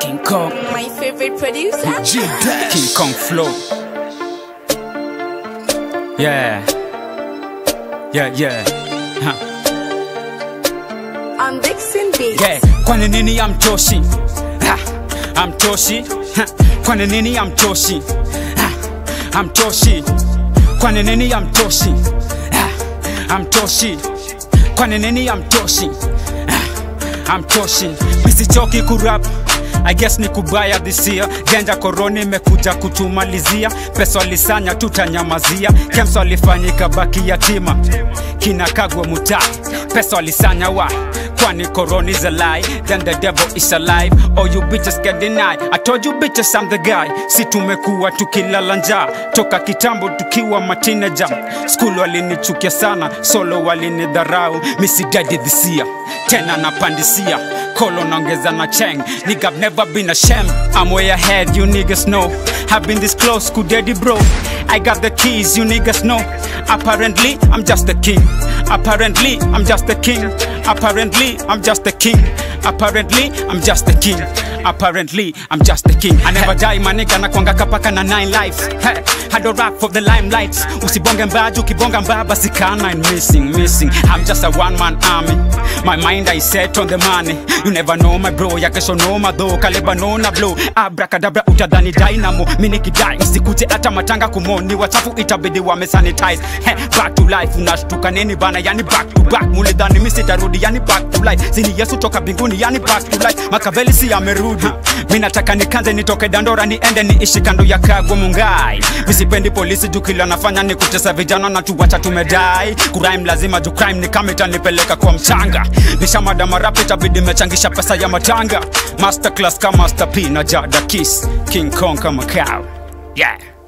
King Kong, My favorite producer. G Dash. King Kong flow. Yeah, yeah, yeah. Huh. I'm Dixon Beats. Yeah, kwani nini amtoshi? Ha, amtoshi? Ha, kwani nini amtoshi? Ha, amtoshi? Kwani nini amtoshi? Ha, amtoshi? Kwani nini amtoshi? Ha, amtoshi? Misichoki kurap I guess ni kubaya this year Genja koroni imekuja kutumalizia Pesa walisanya tutanyamazia Kems walifanyika baki yatima Kina kagwe muta Pesa walisanya wa Kwani koroni is a lie Then the devil is alive Oh you bitches can deny I told you bitches I'm the guy Si tumekuwa tukilala njaa Toka kitambo tukiwa matineja School walinichukia sana Solo walinidharau Misi daddy this year Tena napandisia Kolo naongeza na cheng Nigga I've never been ashamed I'm way ahead you niggas know Have been this close kudedi bro I got the keys you niggas know Apparently I'm just the king Apparently I'm just the king Apparently I'm just the king Apparently I'm just the king Apparently I'm just the king I never die manika na kwanga kapaka na nine lives hey, I don't rap for the limelight Usibonge mbaji ukibonga mbaya basi kana and missing missing I'm just a one man army My mind I set on the money You never know my bro ya kesho noma though Kaleba nona blow Abracadabra utadhani dynamo Mini kidai usikute hata matanga kumoni Wachafu itabidi wame sanitize hey, Back to life unashtuka nini bana yani back to back Mulidhani misi tarudi yani back to life Zini Yesu toka binguni yani back to life Makaveli si amerudi Mi nataka nikanze nitoke dandora niende niishi kando ya kagwa mungai Misipendi polisi juu kila nafanya ni kutesa vijana na tuwacha tumedai Kurime lazima juu crime ni kama itanipeleka kwa mchanga Nishamada marapi itabidi mechangisha pesa ya matanga Masterclass kama Master P na Jada Kiss King Kong kama cow Yeah